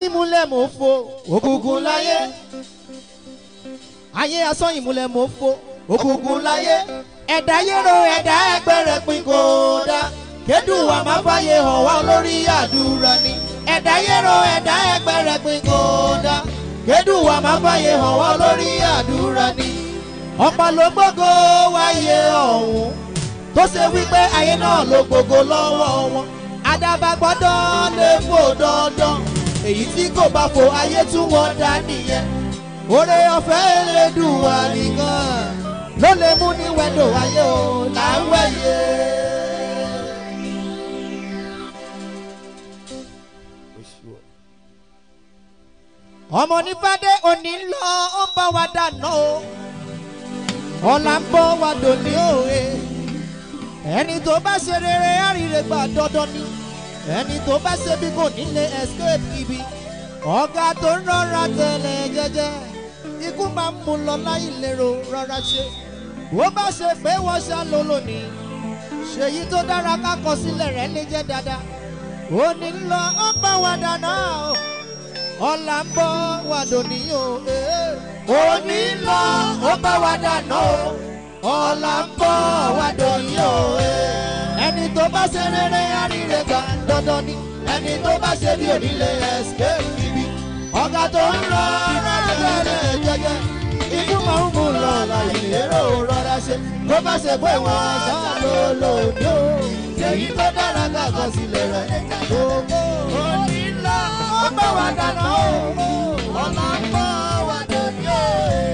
ìmúlẹ̀ mò ń fo òkùnkùn láyé ayé asán ìmúlẹ̀ mò ń fo òkùnkùn láyé ẹ̀dá yẹ́rọ ẹ̀dá ẹgbẹ́rẹ́ pin kò dá kédùn wà má fàyè hàn wá lórí àdúrà ni ẹ̀dá yẹ́rọ ẹ̀dá ẹgbẹ́rẹ́ pin kò dá kédùn wà má fàyè hàn wá lórí àdúrà ni ọ̀pọ̀ ló gbógo wáyé ọ̀hún tó ṣe wípé ayé náà ló gbogbo lọ́wọ́ wọn àdàbà gbọ́dọ̀ lè fò dandan èyí tí kò bá fò ayé tún wọn dá nìyẹn oore ọ̀fẹ́ elédùn wà nìkan ló lè mú ní wẹ́dọ̀ ayé o láwẹ̀yẹ. ọmọ nífàdé òní ń lọ ó ń bá wa dáná o ọ̀la ń bọ̀ wá dòní òwe ẹni tó bá ṣe rere àríre gbà dandan ni ẹni tó bá ṣe bí kò nílé escape ibi ọ̀gá tó ń rọra tẹ̀lé jẹ́jẹ́ ikú máa ń mú lọ láì lérò rọra ṣe wọ́n bá ṣe pé wọ́n ṣá ló lónìí ṣèyí tó dára kákọ sílẹ̀ rẹ̀ lè jẹ́ dáadáa òní ń lọ ó bá wa dáná o ọ̀la ń bọ̀ wá dòní o òní ń lọ ó bá wa dáná o ọ̀la ń bọ̀ wá dòní o ẹni tó bá ṣe rere àríre gbà dandan ni ẹni tó bá ṣe bí onílé escape ibi ọ̀gá tó ń rọ rẹ́rẹ́rẹ́ jẹjẹ ikú máa ń mú lọ láì lérò rọra ṣe kó bá ṣe pé wọ́n ṣá ló lòdì o èyí tó dára kàkọ́ sílẹ̀ rẹ̀ gbogbo òní ńlá ó bá wa dáná o ọ̀la ń bọ̀ wá dòní o.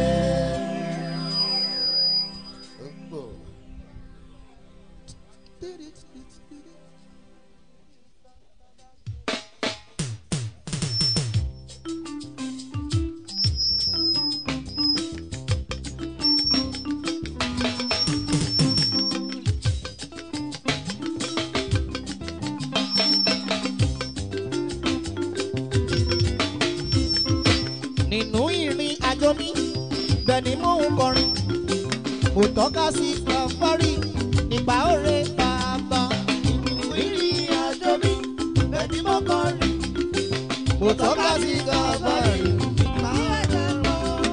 nínú ìrìn àjò mi bẹ́ẹ̀ ni mò ń kọrin mo tọ́ka sí safari nípa òre bàbá nínú ìrìn àjò mi bẹ́ẹ̀ ni mò ń kọrin mo tọ́ka sí safari nípa òre bàbá.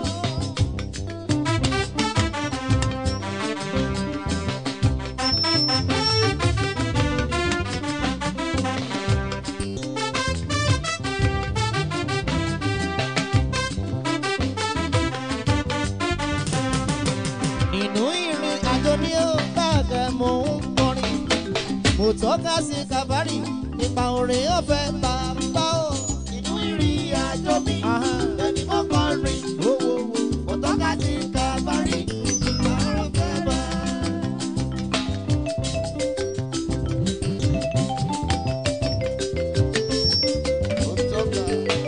nínú ìrìn àjò mi ò bàgẹ́ mò ń kọrin mo tọ́ka sí kàbárì nípa oore ọ̀fẹ́ bàbá o. nínú ìrìn àjò mi ẹni mo kọrin mo tọ́ka sí kàbárì nípa oore ọ̀fẹ́ bàbá. Mo tọ́ka.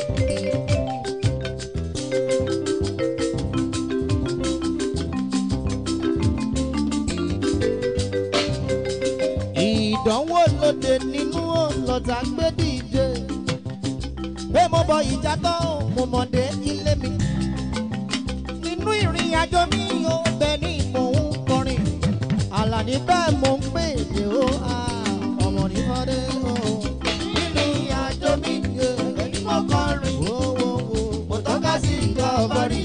ìdánwò lóde nínú ọlọ́ta gbé dìde pé mo bọ ìjà tán mo mọ̀dé ilé mi nínú ìrìn àjò mi ò bẹ ní mò ń kọrin àlàní bẹ́ẹ̀ mo ń pè é o ọmọ ní fọdé o nínú ìrìn àjò mi ò bẹ ní mo kọrin mo tọ́ka sí ìjọ ọ̀bọ̀rí.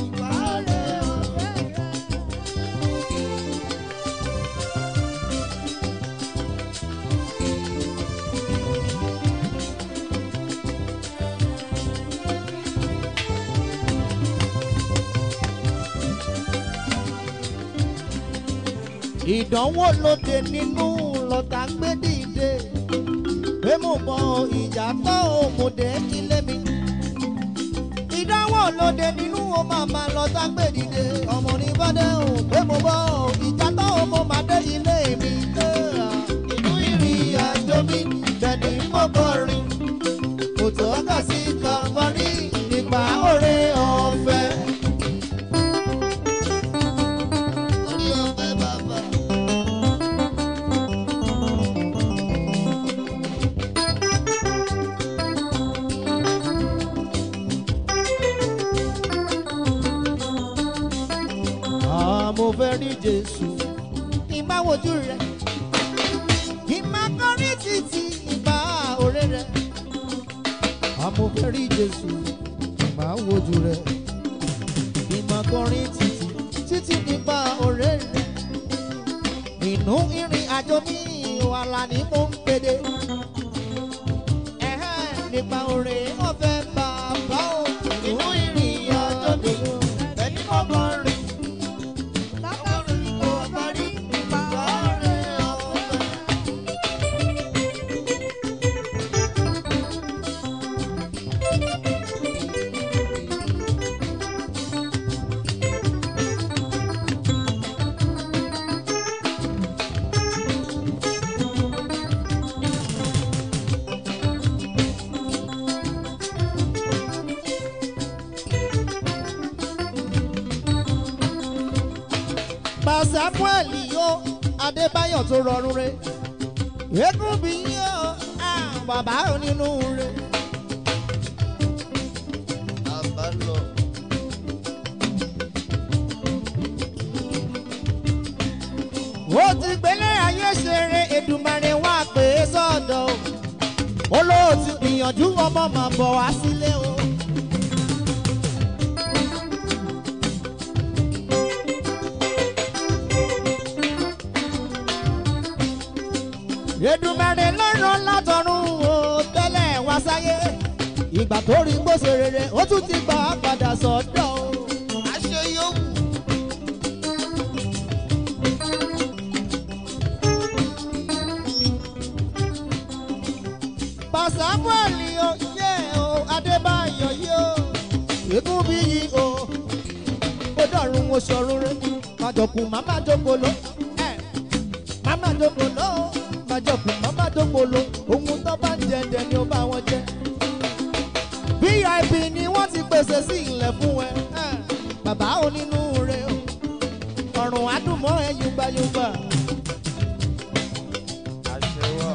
ìdánwò lóde nínú lọ́tà gbé dìde pé mo mọ ìjà tó òmùdé ilé mi ìdánwò lóde nínú o máa ma lọ́tà gbé dìde ọmọ ní bọ́dẹ̀ o pé mo bọ ìjà tó mo máa dé ilé mi inú ìrìn àjò mi bẹ̀ni mo kọrin kò tó kà sí kàfọ́rí nípa oore ọ̀fẹ́. Orí ọ̀fẹ́ bàbá. Ah, mo fẹ́ rí Jésù kí n má wojú rẹ̀ kí n má kọrí títí ìbá òré rẹ̀. mo fẹ́ rí jésù máa wojú rẹ̀ ìmọ̀ kọrin títí títí nípa ọ̀rẹ́ rẹ̀ inú ìrìn àjò mi wàhálà ni mo ń pèdè Ẹ̀hẹ́n, nípa ọ̀rẹ́ ọ̀fẹ́ bàbá o inú ìrìn àjò mi ẹni kọ́kọ́ rìn lákàtúntì kò parí nípa ọ̀rẹ́ ọ̀fẹ́. pa samuel yó adébáyọ̀ tó rọrùn re eégún bí yó ah, bàbá onínú re. Àbálọ. ó ti gbélé ayé ṣeré Èdùmàrè wá pé sọ́dọ̀ o olóòtú gbìyànjú ọmọ máa bọ̀ wá sílé o. Èdùmàrè ló rán látọ̀run o tẹ́lẹ̀ wá sáyé ìgbà tó rí gbóṣe rere ó tún ti gbà á padà sọ́dọ̀ o. Aṣọ yóò wù. Pa Samuel o yé o Adébáyọ̀ yó ikú bí yí o ó dọ̀run mo sọ̀run rẹ̀ májọkùn màmá dókòló ẹ̀ màmá dókòló májọkùn màmá dókòló ohun tó bá ń jẹ jẹ ni ó bá wọn jẹ vip ni wọ́n ti pèsè sí ilẹ̀ fún ẹ ẹ̀, bàbá onínú rẹ̀ o ọ̀run àdùnmọ́ ẹ yúgbáyúgbá. Àṣẹ wà.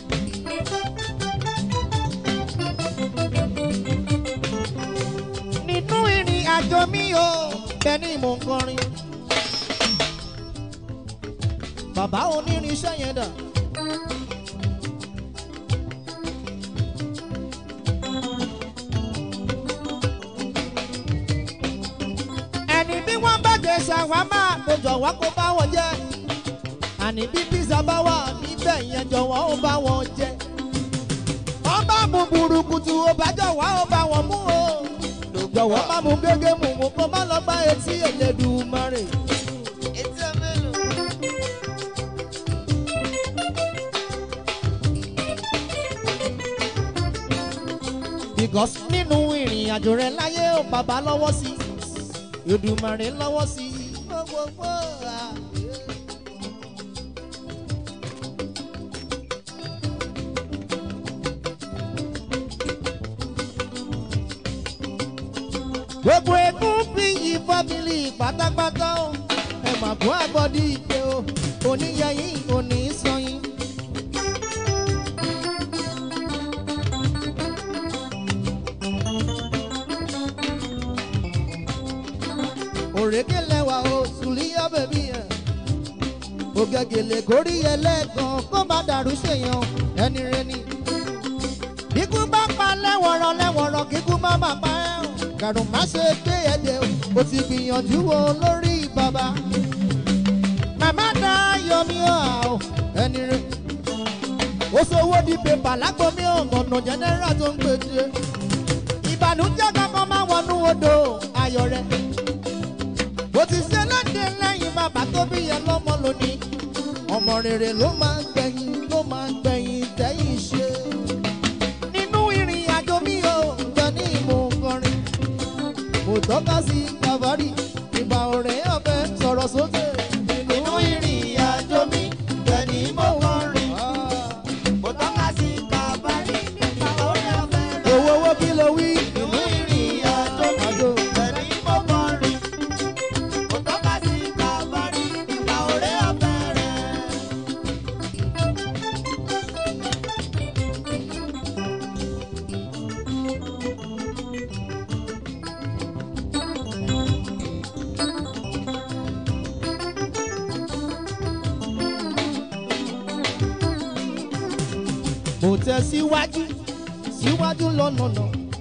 nínú ìrìn àjò mi o bẹ́ẹ̀ ni mò ń kọrin. bàbá onírin iṣẹ́ yẹn dà. ẹni bí wọ́n bá jẹ ṣàwámà mo jọ̀wọ́ kó bá wọn jẹ. àní bí pizza bá wà níbẹ̀ yẹn jọ̀wọ́ ó bá wọn jẹ. wọ́n bá mú burúkutu ó bá jọ̀wọ́ ó bá wọn mú o jọ̀wọ́ má mú gégé mú mú kó má lọ bá etí Elédùmarè. Etí ẹ mélòó? because nínú ìrìn àjò rẹ láyé ò bàbá lọ́wọ́ sí Èdùmarè lọ́wọ́ sí gbogbogbò à. gbogbo ẹkún bí yí fámìlì pátápátá o ẹ mà kó àbọ̀dí ìpè o oníyẹyìn òní sọyìn. òrèké lẹwà o sùlíyà bèbí yẹn ògègèlè kórí ẹlẹ́gàn kó má dàrú ṣèyàn ẹni rẹ ni. ikú bá pa lẹ́wọ̀rọ̀ lẹ́wọ̀rọ̀ kíkú má má pa ẹ́ o kàrùn má ṣe gbé ẹ̀dẹ̀ o o ti gbìyànjú wo lórí bàbá. màmá dá yọmí o ẹni rẹ. ó sowó di pépà lágbomi ọ̀gànnà jẹ́nẹ́rà tó ń gbèdé. ìbànújẹ́ kankan máa wọnú odò ayọ̀ rẹ̀ bó ti ṣe lóde lẹ́yìn bàbá tó bí yẹn lọ́mọ lónìí ọmọ rere ló máa ń gbẹ̀yìn ló máa ń gbẹ̀yìn tẹ́yìn ṣe. nínú ìrìn àjò mi ò gbẹ ní ìmọ̀ kọrin mo tọ́ka sí kàbárì ìgbà òrè ọ̀fẹ́ sọ̀rọ̀ sókè. nínú ìrìn àjò mi gbẹ ní ìmọ̀ kọrin Mo tọ́ka sí Kàbárì nípa orí ọ̀fẹ́ rẹ̀. owó owó kí ló wí. Nínú ìrìn àjò mi, bẹ̀rẹ̀ ìmọ̀ kọrin. Mo tọ́ka sí Kàbárì nípa orí ọ̀fẹ́ rẹ̀. mo tẹ̀ síwájú síwájú lọ́nà náà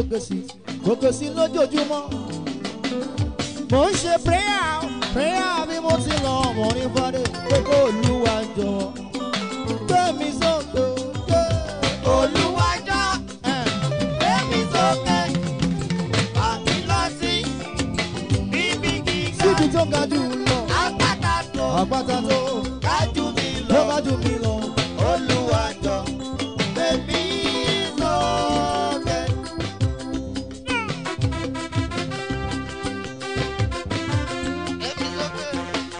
gòkè sí gòkè sí lójoojúmọ́ mo ń ṣe prayer prayer bí mo ti lọ ọmọ ní fọdé gbogbo olúwa jọ̀wọ́ gbé mi sókè gbé Olúwàjọ́ ẹ̀ èmi sókè àmì lọ sí bíbí gíga síbi tó ga jù lọ àpáta tó àpáta tó gájú mi tó lọ. ga jù mí lọ. Olúwàjọ́ èmi sókè. Èmi sókè.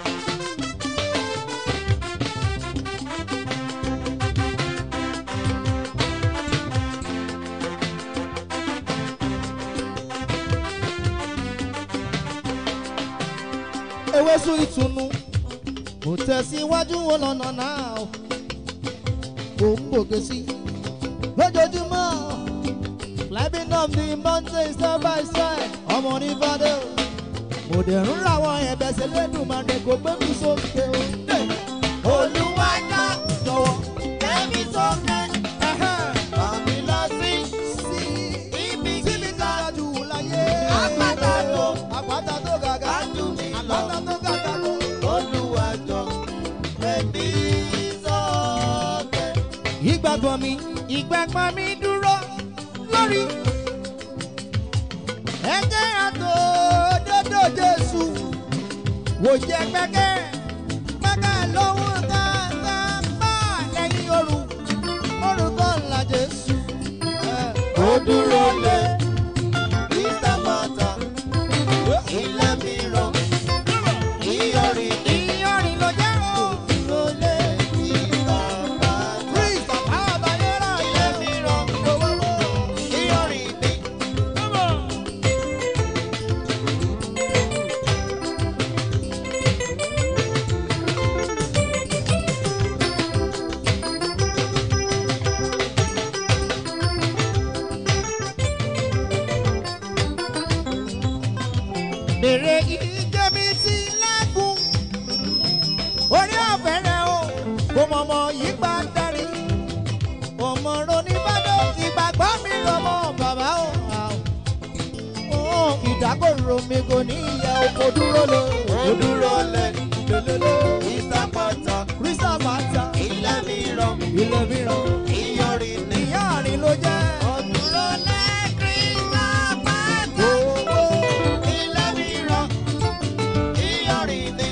ewé sún ìtùnú kò tẹ̀síwájú wo lọ́nà náà kò ń gbòkè sí lójoojúmọ́ climbing up the mountain step by step ọmọ ní fadé o mo dẹ̀ ń ra àwọn ẹ̀bẹ̀ sí lẹ́dùnmáde kò gbé mi sókè o. Olúwàjọ́ jọ̀wọ́ èmi sókè àmì lọ sí sí bíbí síbi tó gíga ga jù láyé. Àpáta tó. àpáta tó gàgà gájú mi lọ. àpáta tó gàgà tó. Olúwàjọ́ èmi sókè. ìgbàgbọ́ mi ìgbàgbọ́ mi dúró lórí ẹ̀jẹ̀ àtòdodo Jésù wò jẹ́ gbẹ́gẹ́ gbẹ́gẹ́ lóhùn tààtà bá lẹ́yìn òru orúkọ ńlá Jésù. ẹ̀, Ó dúró lé ìsàpàtà ilé mìíràn ìyọrí ìyọrin ló jẹ́ o. dúró lé ìsàpàtà Kristo àbáyérà ilé mìíràn ìyọrí mi. Bèrè ìjẹ́ mi sí lẹ́gùn. Orí ọ̀fẹ́rẹ́ o, kò mọ̀mọ́ yìí gbà dárí. Ọmọ ronú bàdó ìgbàgbọ́ mi lọ́mọ bàbá o. Ohun ìdákòrò mi kò ní ìyá oko dúró lé. Ó dúró lé lélele. ìsàpàtà Kírísítà máa ta ilé mìíràn ilé mìíràn. ìyọrí mi. Ìyá àárín ló jẹ́. Ó dúró lé ìsàpàtà Owó ilé mìíràn ìyọrí mi.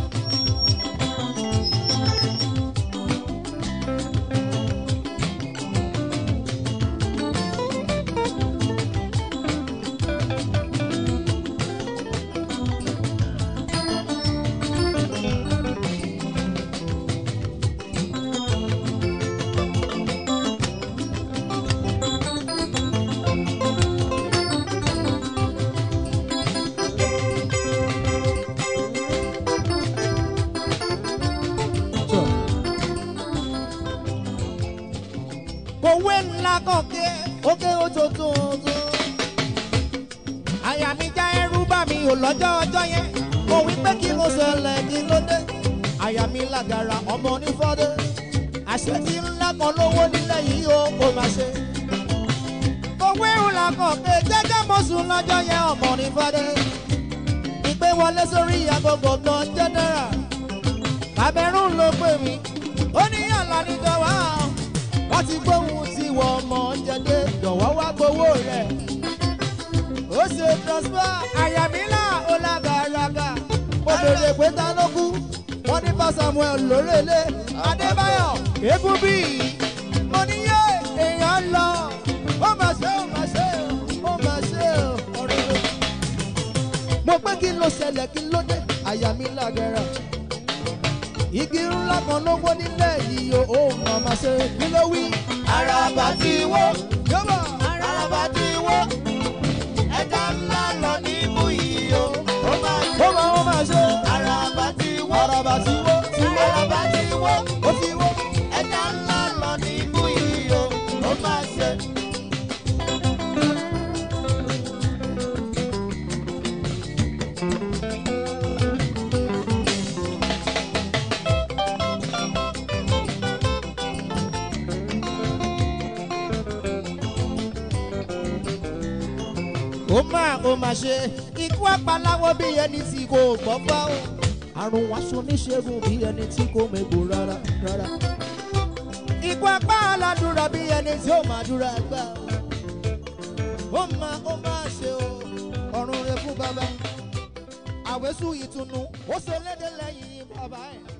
jọ. Kòwé ńlá kọ̀ọ̀kẹ́ ókè òtótótó. Àyà mi já ẹrú bá mi ò lọ́jọ́ ọjọ́ yẹn. Mo wí pé kí ló ṣẹlẹ̀ kí ló dé. Àyà mi làgàrà ọmọ onífọ́dé. Àṣetí ńlá kan lówó nílẹ̀ yìí ó kò má ṣe. Kòwé ńlá kọ̀ọ̀kẹ́ jẹ́jẹ́ mo sùn lọ́jọ́ yẹn ọmọ onífọ́dé. Ìgbé wọlé sórí agogo gan jẹ́nẹ́rà. Cameroon ló pè mí ó ní àlá ní jọ̀wọ́ wọ́n ti gbóhùn tí wọ́n mọ̀ ń jẹ́dé jọ̀wọ́ wá gbowó rẹ̀ ó ṣe transfer àyàmílà ó lágàràgà mo bèrè pé ta ló kú wọ́n ní bá Samuel lórèlé Adébáyọ̀ èébú bíi mo ní yé èèyàn lọ ó mà ṣe ó mà ṣe ó mà ṣe ọ̀rẹ́ rẹ̀ mo pé kí ló ṣẹlẹ̀ kí ló dé àyàmílà gẹ̀rẹ̀ igi ńlá kan ló wó nílẹ̀ yìí o ò mọ̀ máa ṣe kí ló wí. Àràbà ti wó. yọ́bọ̀ Àràbà ti wó. Ẹja ńlá lọ níbú yìí o. Ó máa ṣe. ó máa ó máa ṣe Àràbà ti wó. àràbà tí wó tí wó Àràbà ti wó. ó ti wó. Ẹja ńlá lọ níbú yìí o. Ó máa ṣe. ó máa ó máa ṣe ikú apaláwo bí ẹni tí kò gbọ́ gbọ́ o àrùn wàṣọ oníṣègùn bí ẹni tí kò mẹ́gbò rárá rárá ikú apá aládùúrà bí ẹni tí ó máa dúrà gbà o ó máa ó máa ṣe o ọ̀run rẹ fún bàbá àwẹ̀sù ìtùnú ó ṣe lédè lẹ́yìn bàbá ẹ̀.